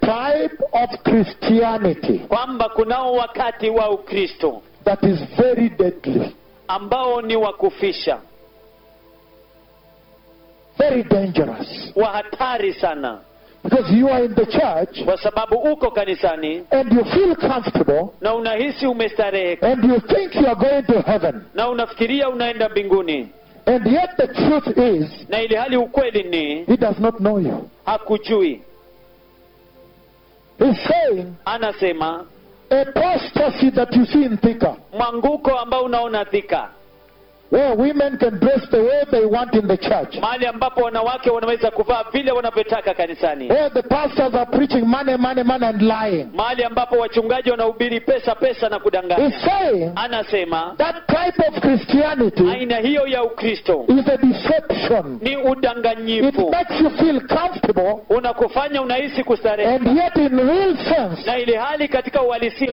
type of Christianity kwamba kunao wakati wa ukristo that is very deadly, ambao ni wa kufisha very dangerous. wa hatari sana Because you are in the church kwa sababu uko kanisani and you feel comfortable na unahisi umestarehe and you think you are going to heaven. na unafikiria unaenda mbinguni And yet the truth is, na ili hali ukweli ni he does not know you. hakujui He's saying anasema apostasy that you see in Thika, mwanguko ambao unaona dhika where women can dress the way they want in the church, mahali ambapo wanawake wanaweza kuvaa vile wanavyotaka kanisani where the pastors are preaching money, money, money and lying. mahali ambapo wachungaji wanahubiri pesa pesa na kudanganya He's saying anasema that type of Christianity aina hiyo ya ukristo is a deception. ni It udanganyifu makes you feel comfortable, unakufanya unahisi kustarehe and yet in real sense, na ili hali katika uhalisia